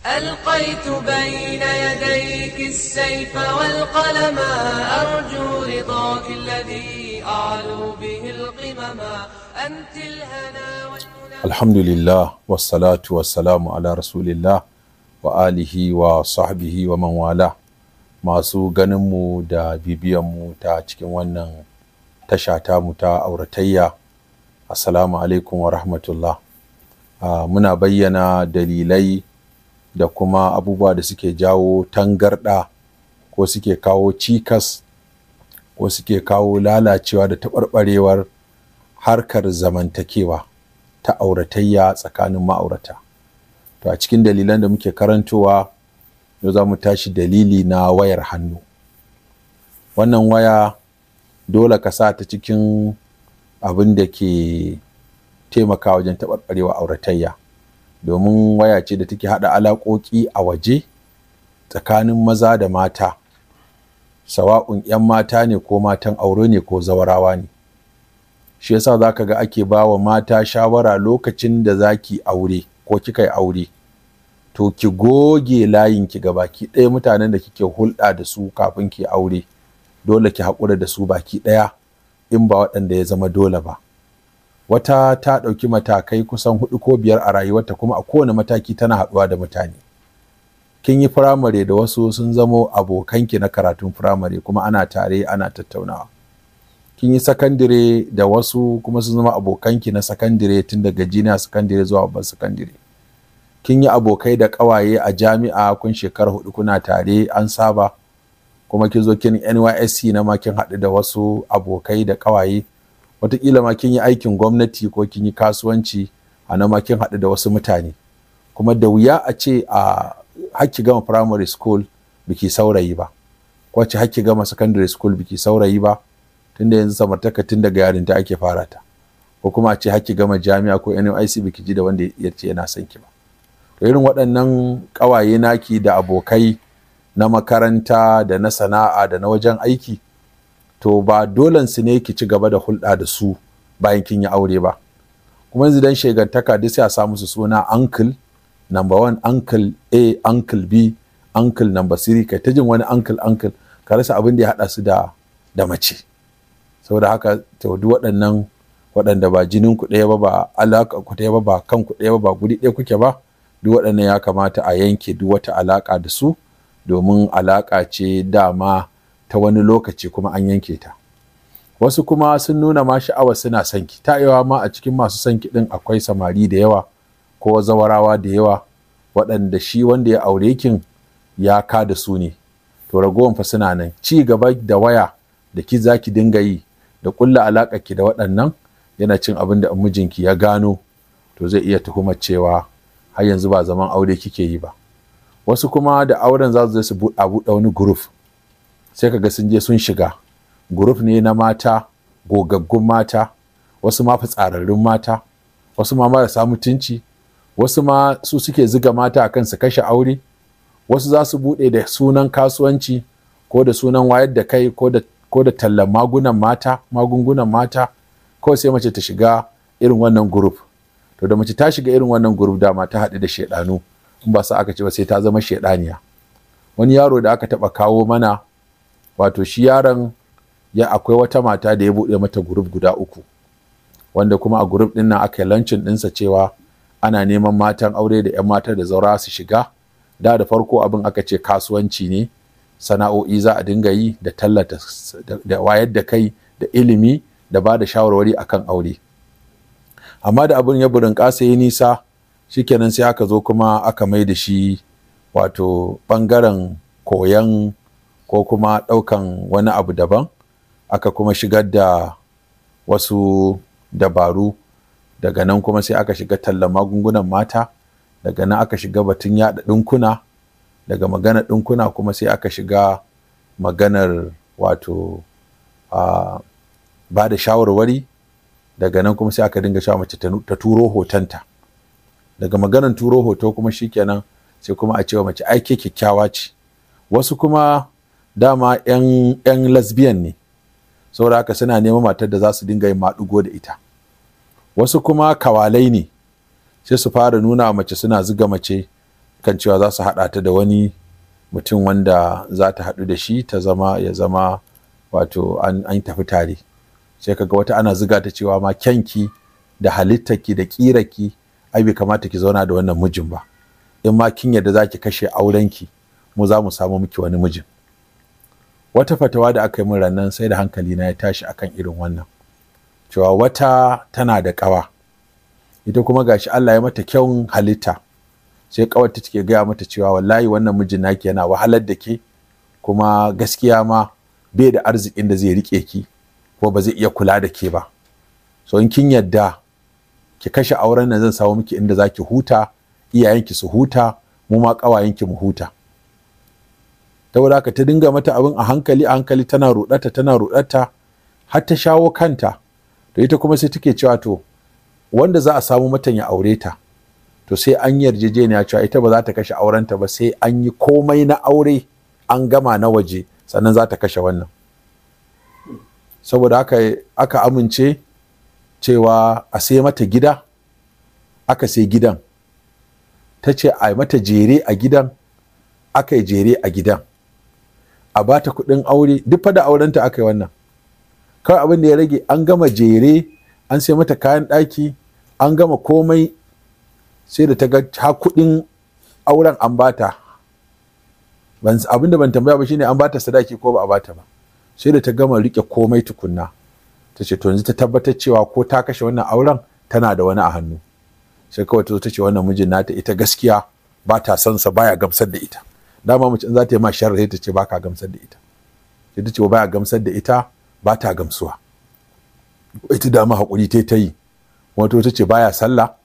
ألقيت بين يديك السيف والقلم أرجو رضاك الذي أعلو به القمم أنت الهنا والمنى alhamdulillah wassalatu wassalamu ala rasulillah wa alihi wa sahbihi wa man wala masu ganinmu da bibiyanmu ta cikin wannan tasha tamu ta auratayya assalamu alaikum wa rahmatullah Ah, muna bayyana dalilai da kuma abubuwa da suke jawo tangarɗa ko suke kawo cikas ko suke kawo lalacewa da taɓarɓarewar harkar zamantakewa ta auratayya tsakanin ma'aurata to a cikin dalilan da muke karantowa yau za mu tashi dalili na wayar hannu wannan waya dole ka sa ta cikin abin da ke taimaka wajen taɓarɓarewa auratayya domin waya ce da take haɗa alaƙoƙi a waje tsakanin maza da mata sawa'un 'yan mata ne ko matan aure ne ko zawarawa ne shi yasa za ka ga ake ba wa mata shawara lokacin da za ki aure ko kika yi aure to ki goge layinki ga baki ɗaya mutanen da kike hulɗa da su kafin ki aure dole ki haƙura da su baki ɗaya in ba waɗanda ya zama dole ba wata ta ɗauki matakai kusan hudu ko biyar a rayuwarta kuma a kowane mataki tana haɗuwa da mutane kin yi firamare da wasu sun zamo abokanki na karatun firamare kuma ana tare ana tattaunawa kin yi sakandire da wasu kuma sun zama abokanki na sakandire tun daga jiniya sakandire zuwa babban sakandire kin yi abokai da ƙawaye a jami'a kun shekara hudu kuna tare an saba kuma kin zo kin nysc na ma kin haɗu da wasu abokai da ƙawaye wataƙila ma kin yi aikin gwamnati ko kin yi kasuwanci a nan ma kin haɗu da wasu mutane kuma da wuya a ce a hakki gama primary school biki saurayi ba ko ce hakki gama secondary school biki saurayi ba tunda yanzu samartaka tun daga yarinta ake fara ta ko kuma a ce hakki gama jami'a ko NYC biki ji da wanda ya ce yana son ki ba to irin waɗannan ƙawaye naki da abokai na makaranta da na sana'a da na wajen aiki to ba dolen su ne ki ci gaba da hulɗa da su bayan kin yi aure ba kuma yanzu dan shegantaka duk sai a sa musu suna uncle number one uncle a uncle b uncle number three kai ta jin wani uncle uncle ka rasa abin da ya haɗa su da da mace saboda haka to duk waɗannan waɗanda ba jinin ku ɗaya ba ba alaƙa ku ɗaya ba ba kan ku ɗaya ba ba guri ɗaya kuke ba duk waɗannan ya kamata a yanke duk wata alaƙa da su domin alaƙa ce dama ta wani lokaci kuma an yanke ta wasu kuma sun nuna ma sha'awa suna son ki ta yawa ma a cikin masu son ki ɗin akwai samari da yawa ko zawarawa da yawa waɗanda shi wanda ya aure kin ya ka da su ne to ragowan fa suna nan ci gaba da waya da ki za ki dinga yi da ƙulla alaƙa ki da waɗannan yana cin abin da mijinki ya gano to zai iya tuhumar cewa har yanzu ba zaman aure kike yi ba wasu kuma da auren za su je su buɗe buɗe wani guruf sai kaga sun je sun shiga guruf ne na mata gogaggun mata wasu ma fitsararrun mata wasu ma marasa mutunci wasu ma su suke ziga mata akan su kashe aure wasu za su buɗe da sunan kasuwanci ko da sunan wayar da kai ko da ko da tallan magunan mata magungunan mata kawai sai mace ta shiga irin wannan group to da mace ta shiga irin wannan group dama ta haɗu da shaidanu in ba sa aka ce ba sai ta zama shaidaniya wani yaro da aka taɓa kawo mana wato shi yaron ya akwai wata mata da ya buɗe mata group guda uku wanda kuma a group ɗin nan aka yi lancin ɗinsa cewa ana neman matan aure da 'yan mata da zaura su shiga da da farko abin aka ce kasuwanci ne sana'o'i za a dinga yi da tallata da wayar da kai da ilimi da ba da shawarwari akan aure amma da abin ya burin ƙasa ya nisa shikenan sai aka zo kuma aka mai da shi wato ɓangaren koyan ko kuma ɗaukan wani abu daban aka kuma shigar da wasu dabaru daga nan kuma sai aka shiga tallan magungunan mata daga nan aka shiga batun yaɗa ɗinkuna daga maganar ɗinkuna kuma sai aka shiga maganar wato uh, ba da shawarwari daga nan kuma sai aka dinga sha mace ta turo hotonta daga maganar turo hoto kuma shikenan sai kuma a cewa mace aike kyakkyawa ce wasu kuma dama 'yan lesbian ne saboda haka suna neman matar da za su dinga yin maɗugo da ita wasu kuma kawalai ne sai su fara nuna mace suna ziga mace kan cewa za su haɗa ta da wani mutum wanda za ta haɗu da shi ta zama ya zama wato an, an tafi tare sai kaga wata ana ziga ta cewa ma kyanki da halittarki da ƙirarki ai bai kamata ki zauna da wannan mijin ba in ma kin yadda za ki kashe aurenki mu za mu samu miki wani mijin wata fatawa da aka yi min rannan sai da hankali na ya tashi akan irin wannan cewa wata tana da ƙawa ita kuma gashi Allah ya mata kyawun halitta sai ƙawar ta take gaya mata cewa wallahi wannan mijin naki yana wahalar da ke kuma gaskiya ma bai da arzikin da zai rike ki ko ba zai iya kula da ke ba so in kin yadda ki kashe auren nan zan samu miki inda zaki huta iyayenki su huta mu ma ƙawayenki mu huta saboda haka ta dinga mata abin a hankali a hankali tana ruɗata tana ruɗata har ta shawo kanta to ita kuma sai take cewa to wanda za a samu matan ya aure ta to sai an yarjejeniya cewa ita ba za ta kashe aurenta ba sai an yi komai na aure an gama na waje sannan za ta kashe wannan saboda haka aka amince cewa a sai mata gida aka sai gidan ta ce a mata jere a gidan aka yi jere a gidan a ba ta kuɗin aure duk fa da aurenta aka yi wannan kawai abin da ya rage an gama jere an sai mata kayan ɗaki an gama komai sai da ta ga ha kuɗin auren an bata abin da ban tambaya ba shine an bata sadaki ko ba a bata ba sai da ta gama rike komai tukunna ta ce to yanzu ta tabbatar cewa ko ta kashe wannan auren tana da wani a hannu sai kawai ta zo ta ce wannan mijin nata ita gaskiya ba ta son sa baya gamsar da ita dama mace in za ta yi ma sharri ta ce ba ka gamsar da ita sai ta ce baya gamsar da ita ba ta gamsuwa ita dama haƙuri ta ta yi wato ta ce baya sallah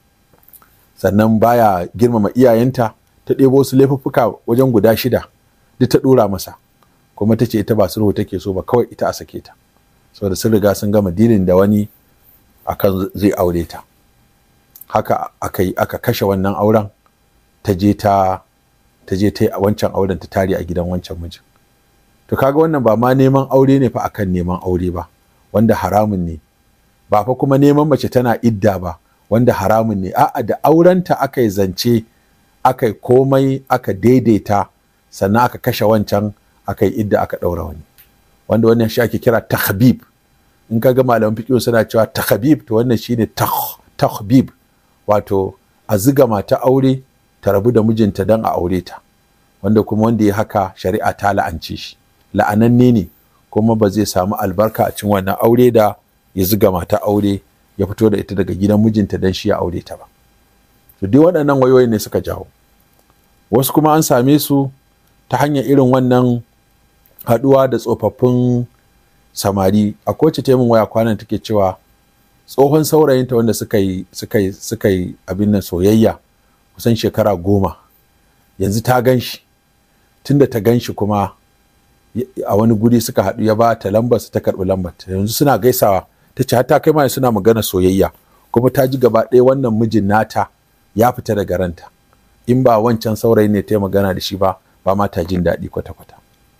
sannan baya girmama iyayenta ta ɗebo su laifuffuka wajen guda shida duk ta ɗora masa kuma ta ce ita ba sulhu take so ba kawai ita a sake ta saboda sun riga sun gama dilin da wani akan zai aure ta haka aka yi aka kashe wannan auren ta je ta ta je ta yi wancan auren ta tare a gidan wancan mijin to kaga wannan ba ma neman aure ne fa akan neman aure ba wanda haramun ne ba fa kuma neman mace tana idda ba wanda haramun ne a'a da aurenta aka yi zance aka yi komai aka daidaita sannan aka kashe wancan aka yi idda aka ɗaura wani wanda wannan shi ake kira tahbib in ka ga malaman fiqh suna cewa tahbib to wannan shine tahbib wato a ziga mata aure ta rabu da mijinta don a aure ta wanda kuma wanda ya haka shari'a ta la'ance shi la'ananne ne kuma ba zai samu albarka a cikin wannan aure da ya ziga mata aure ya fito da ita daga gidan mijinta don shi ya aure ta ba to dai waɗannan wayoyin ne suka jawo wasu kuma an same su ta hanyar irin wannan haɗuwa da tsofaffin samari a kowace taimun waya kwanan take cewa tsohon saurayinta wanda suka yi suka yi suka yi abin nan soyayya kusan shekara goma yanzu ta gan shi tunda ta gan shi kuma a wani guri suka haɗu ya ba ta lambar ta karɓi lambar yanzu suna gaisawa ta ce ta kai ma suna magana soyayya kuma ta ji gaba ɗaya wannan mijin nata ya fita daga ranta in ba wancan saurayi ne ta yi magana da shi ba ba ma ta jin daɗi kwata-kwata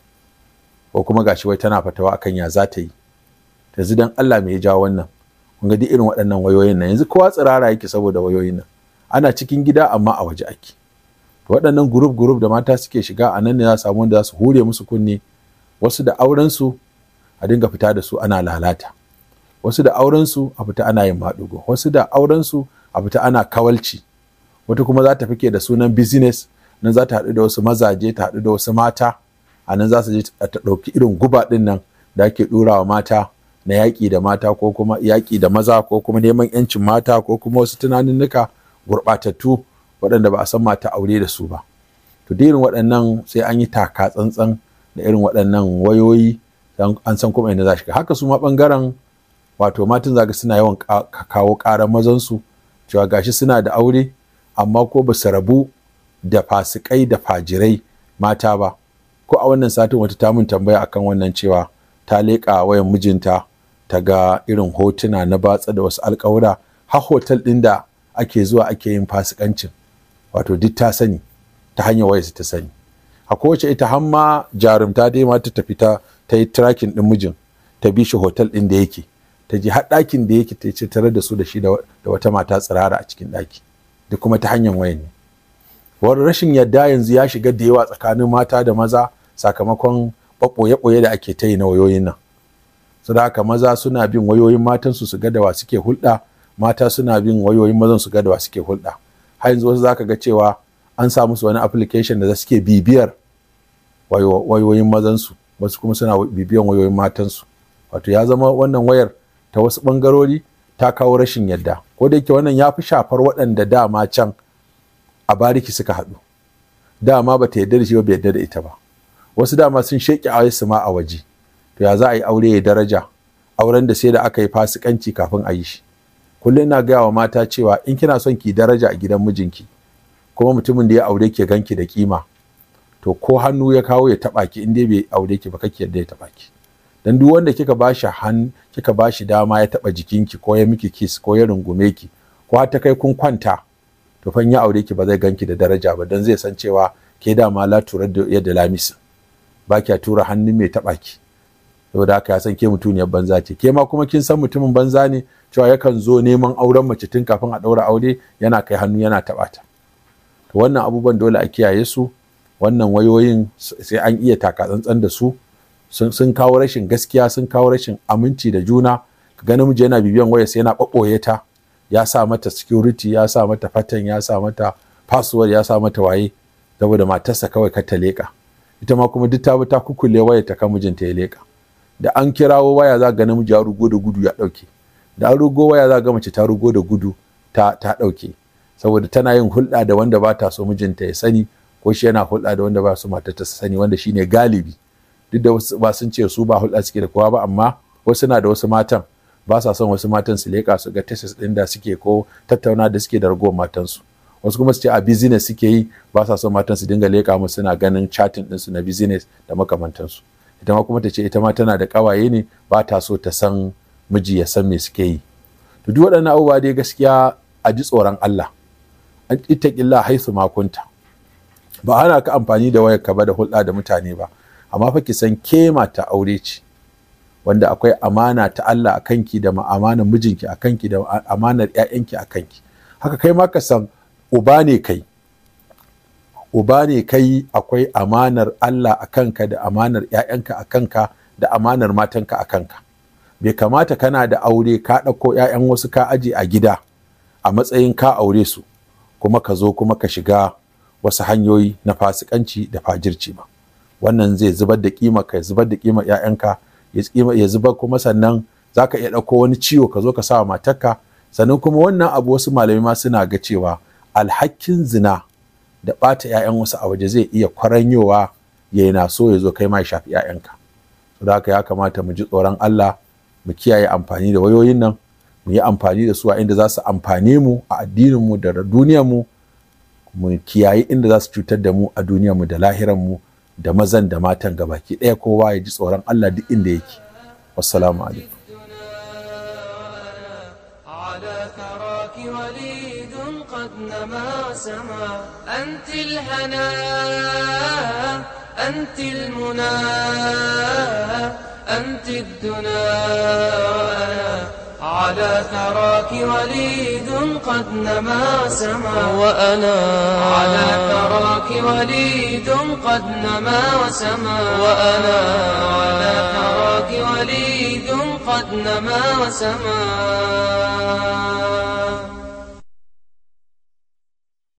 ko kuma gashi wai tana fatawa akan ya za ta yi yanzu dan Allah me ya jawo wannan kun ga duk irin waɗannan wayoyin nan yanzu kowa tsirara yake saboda wayoyin nan ana cikin gida amma a waje ake to waɗannan group group da mata suke shiga a nan ne za su samu wanda za su hure musu kunne wasu da auren su a dinga fita da su ana lalata wasu da auren su a fita ana yin maɗugo wasu da auren su a fita ana kawalci wata kuma za ta fike da sunan business nan za ta haɗu da wasu mazaje ta haɗu da wasu mata a nan za su je ta ɗauki irin guba ɗin nan da ake ɗora wa mata na yaƙi da mata ko kuma yaƙi da maza ko kuma neman yancin mata ko kuma wasu tunaninnika gurɓatattu waɗanda ba a san mata aure da su ba to da irin waɗannan sai an yi taka tsantsan da irin waɗannan wayoyi an san kuma inda za shiga haka su ma ɓangaren wato matan zaga suna yawan kawo ƙarar mazansu cewa gashi suna da aure amma ko ba su rabu da fasikai da fajirai mata ba ko a wannan satin wata ta mun tambaya akan wannan cewa ta leƙa wayan mijinta ta ga irin hotuna na batsa da wasu alƙawura har hotel ɗin da ake zuwa ake yin fasikancin wato duk ta sani ta hanyar wayarsa ta sani a kowace ita har ma jarumta dai ma ta tafi ta ta yi tracking ɗin mijin ta bi shi hotel ɗin da yake ta je har ɗakin da yake ta ce tare da su da shi da wata mata tsirara a cikin ɗaki duk kuma ta hanyar wayan ne wani rashin yadda yanzu ya shiga da yawa tsakanin mata da maza sakamakon ɓoye-ɓoye da ake ta yi na wayoyin nan su da haka maza suna bin wayoyin matansu su ga da wa suke hulɗa mata suna bin wayoyin mazan su ga da wa suke hulɗa har yanzu wasu zaka ga cewa an sa musu wani application da suke bibiyar wayoyin mazansu wasu kuma suna bibiyan wayoyin matansu wato ya zama wannan wayar ta wasu ɓangarori ta kawo rashin yadda ko da yake wannan ya fi shafar waɗanda dama can a bariki suka haɗu dama ba ta yarda da shi ba bai yarda da ita ba wasu dama sun sheƙi a su ma a waje to ya za a yi aure ya daraja auren da sai da aka yi fasikanci kafin a yi shi kullum ina gaya wa mata cewa in kina son ki daraja a gidan mijinki kuma mutumin da ya aure ki ganki da kima to ko hannu ya kawo ya taba ki in dai bai aure ki ba kake yadda ya taba ki dan duk wanda kika bashi han kika bashi dama ya taba jikinki ko ya miki kiss ko ya rungume ki ko har ta kai kun kwanta to fa ya aure ki ba zai ganki da daraja ba dan zai san cewa ke dama la turar da yadda lamisa ba kya tura hannun mai taba ki saboda haka ya san ke mutuniyar banza ce ke ma kuma kin san mutumin banza ne cewa yakan zo neman auren mace tun kafin a ɗaura aure yana kai hannu yana taɓa ta to wannan abubuwan dole a kiyaye su wannan wayoyin sai an iya taka tsantsan da su sun kawo rashin gaskiya sun kawo rashin aminci da juna ga namiji yana bibiyan waya sai yana ɓaɓɓoye ta ya sa mata security ya sa mata fatan ya sa mata password ya sa mata waye saboda matarsa kawai kar ta leƙa ita ma kuma duk ta bi ta kukule waya ta kan mijinta ya leƙa da an kirawo waya za ga namiji ya rugo da gudu ya ɗauke da an rugo waya za ga mace ta rugo da gudu ta ta ɗauke saboda tana yin hulɗa da wanda ba ta so mijinta ya sani ko shi yana hulɗa da wanda ba su mata ta sani wanda shine galibi duk da wasu ba sun ce su ba hulɗa suke da kowa ba amma wasu na da wasu matan ba sa son wasu matan su leƙa su ga tesis ɗin da suke ko tattauna da suke da ragowar matansu wasu kuma su ce a business suke yi ba sa son matan su dinga leƙa musu suna ganin chatting ɗinsu na business da makamantansu ita ma kuma ta ce ita ma tana da ƙawaye ne ba ta so ta san miji ya san me suke yi to duk waɗannan abubuwa dai gaskiya a ji tsoron Allah an ittaqilla haisu makunta ba ana ka amfani da wayar ka ba da hulɗa da mutane ba amma fa ki san ke mata aure ce wanda akwai amana ta Allah a kanki da amanar mijinki a kanki da amanar ƴaƴanki a kanki haka kai ma ka san uba ne kai uba ne kai akwai amanar Allah a kanka da amanar ƴaƴanka a kanka da amanar matanka a kanka bai kamata kana da aure ka ɗauko ƴaƴan wasu ka aje a gida a matsayin ka aure su kuma ka zo kuma ka shiga wasu hanyoyi na fasikanci da fajirci ba wannan zai zubar da kima ka zubar da kima ƴaƴanka ya zubar kuma sannan za ka iya ɗauko wani ciwo ka zo ka sa wa matarka sannan kuma wannan abu wasu malamai ma suna ga cewa alhakin zina da ɓata 'ya'yan wasu a waje zai iya kwaranyowa ya na so ya zo kai ma ya shafi 'ya'yanka so da haka ya kamata mu ji tsoron Allah mu kiyaye amfani da wayoyin nan mu yi amfani da su a inda za su amfane mu a addinin mu da duniyar mu mu kiyaye inda za su cutar da mu a duniyar mu da lahiran mu da mazan da matan gabaki ɗaya kowa ya ji tsoron Allah duk inda yake wassalamu alaikum على ثراك وليد قد نما سما أنت الهنا أنت المنى أنت الدنا على ثراك وليد قد نما سما وأنا على ثراك وليد قد نما وسما وأنا على ثراك وليد قد نما وسما